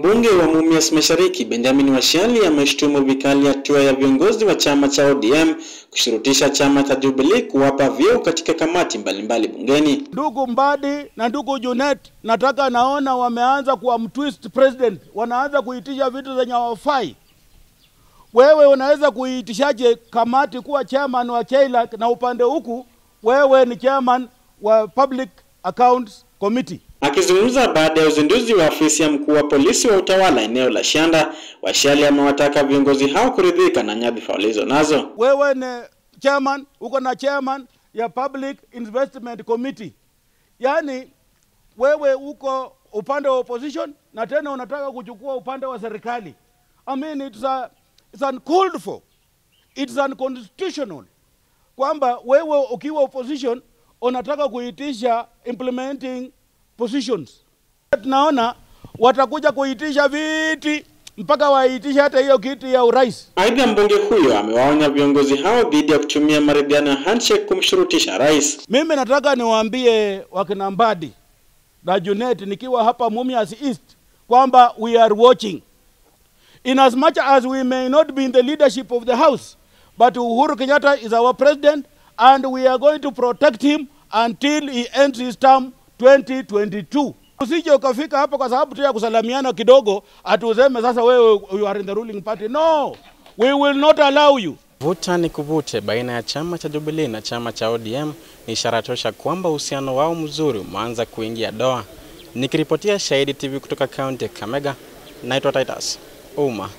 Mbunge wa Mumias Mashariki Benjamin Washiali ameshtumu vikali hatua ya viongozi wa chama cha ODM kushurutisha chama cha Jubilee kuwapa vyeo katika kamati mbalimbali bungeni. Ndugu Mbadi na ndugu Junet, nataka naona wameanza kuwa mtwist president, wanaanza kuitisha vitu zenye hawafai. Wewe unaweza kuitishaje kamati kuwa chairman wa CHEILAC na upande huku wewe ni chairman wa Public Accounts Committee? Akizungumza baada ya uzinduzi wa afisi ya mkuu wa polisi wa utawala eneo la Shanda, Washiali amewataka viongozi hao kuridhika na nyadhifa walizo nazo. Wewe ni chairman, uko na chairman ya Public Investment Committee, yaani wewe uko upande wa opposition na tena unataka kuchukua upande wa serikali. I mean it's, a, it's uncalled for, it's unconstitutional kwamba wewe ukiwa opposition unataka kuitisha implementing positions. Tunaona watakuja kuitisha viti mpaka waitisha hata hiyo kiti ya urais. Aidha, mbunge huyo amewaonya viongozi hao dhidi ya kutumia maridhiano ya handshake kumshurutisha rais. Mimi nataka niwaambie wakina Mbadi na Junet nikiwa hapa Mumias East kwamba we are watching in as much as we may not be in the leadership of the house but Uhuru Kenyatta is our president and we are going to protect him until he ends his term 2022. Usije ukafika hapa kwa sababu tu ya kusalamiana kidogo atuseme sasa wewe you are in the ruling party. No, we will not allow you. Vuta ni kuvute baina ya chama cha Jubilee na chama cha ODM ni ishara tosha kwamba uhusiano wao mzuri umeanza kuingia doa. Nikiripotia Shahidi TV kutoka kaunti ya Kakamega, naitwa Titus Uma.